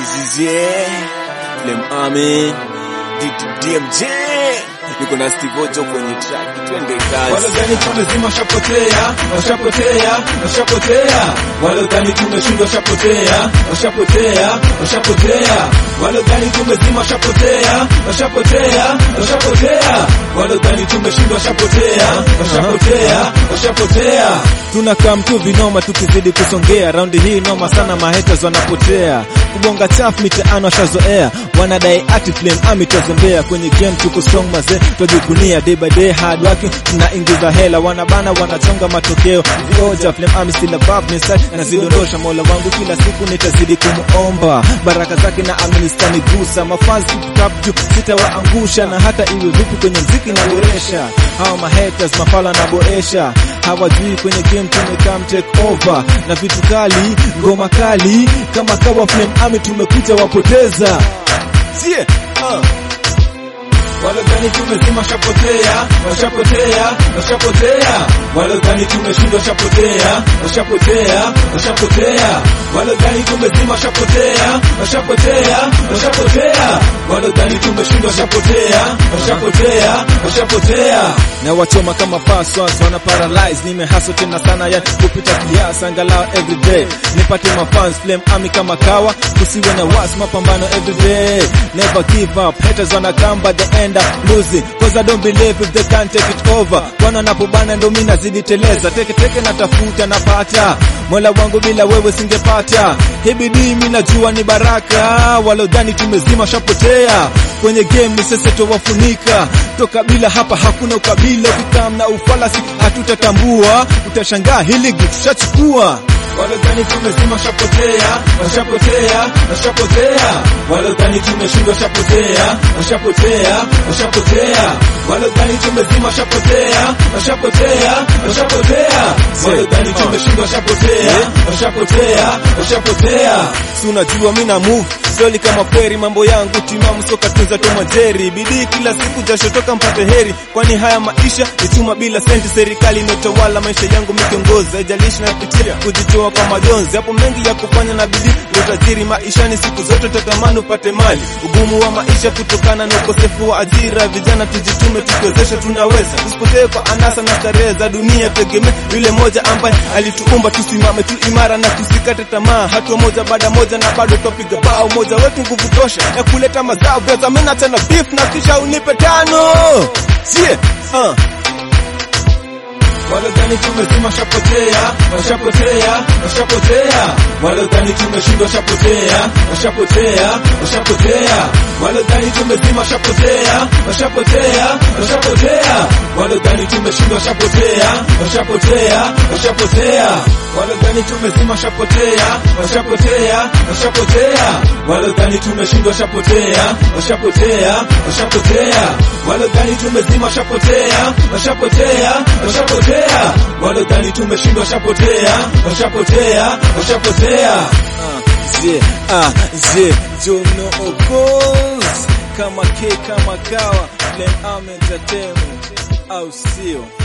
Zizie Flem Army DMJ niko na Steve Ojo kwenye track, twende Wale kazi. dhani tumezima washapotea, washapotea, washapotea. Wale dhani tumeshindwa washapotea, washapotea, washapotea. Wale dhani tumezima washapotea, washapotea, washapotea. Wale dhani tumeshindwa washapotea, washapotea, washapotea. Tunakaa mtu vinoma tukizidi kusongea, raundi hii noma sana, mahaters wanapotea, kubonga chafu mitaani washazoea, wanadai ati Flame Army twazombea kwenye game, tuko strong mazee, twajikunia day by day hard working, tunaingiza hela, wanabana wanachonga matokeo, vioja Flame Army still above me side, nazidondosha mola wangu kila siku nitazidi kumuomba baraka zake na aministani gusa mafazi tap juu sitawaangusha, na hata iwe vipi kwenye mziki naboresha, hawa mahaters mafala naboresha, hawajui kwenye game tumekam take over na vitu kali, ngoma kali kama kawa Flame Army tumekuja wapoteza sie uh. Wale dhani tumezima washapotea, washapotea, washapotea. Wale dhani tumeshindwa washapotea, washapotea, washapotea. Wale dhani tumezima washapotea, washapotea, washapotea. Wale dhani tumeshindwa washapotea, washapotea, washapotea. Na wachoma kama passwords wana paralyze, nimehaso tena sana ya kupita kiasi, angalau everyday nipate mafans Flame Army kama kawa, kusiwe na wasi, mapambano everyday, never give up. Haters wanna come but the end up losing, cause I don't believe if they can't take it over. Bwana napobana ndo mimi nazidi teleza, teke teke natafuta napata, mola wangu bila wewe singepata. Hii bidii mimi najua ni baraka, walodhani tumezima shapotea kwenye game ni sasa towafunika toka bila hapa hakuna ukabila, ukikam na ufalasi hatutatambua, utashangaa hili gitu tushachukua Walodhani tumezima washapotea, washapotea, washapotea. Walodhani tumeshindwa washapotea, washapotea, washapotea. Walodhani tumezima washapotea, washapotea, washapotea. Walodhani tumeshindwa washapotea, washapotea, washapotea. Si unajua mimi na move slowly kama kweri, mambo yangu timamu, soka tunza Tom Jerry, bidii kila siku, jasho toka mpate heri, kwani haya maisha ni chuma bila senti. Serikali inatawala maisha yangu, mikiongozi haijalishi napitia kujitoa kwa majonzi, hapo mengi ya kufanya na bidii ndio tajiri maishani, siku zote tatamani upate mali. Ugumu wa maisha kutokana na ukosefu wa ajira, vijana tujitume, tukiwezesha tunaweza, tusipotee kwa anasa na starehe za dunia, tegemee yule moja ambaye alituumba, tusimame tu imara na tusikate tamaa, hatua moja baada moja na bado twapiga bao moja wetu, nguvu tosha ya kuleta mazao. Brother, mimi nachana beef na kisha unipe tano, sie uh. Walodhani tumezima washapotea, washapotea, washapotea. Walodhani tumeshindwa washapotea, washapotea, washapotea. Walodhani tumezima washapotea, washapotea, washapotea. Walodhani tumeshindwa washapotea, washapotea, washapotea. Walodhani tumezima washapotea, washapotea, washapotea. Walodhani tumeshindwa washapotea, washapotea, washapotea. Walodhani tumezima washapotea, washapotea, washapotea washapotea walodhani tumeshindwa washapotea washapotea washapotea Je, ah, je, Jono Ogos kama K kama kawa Flame Army Entertainment au sio?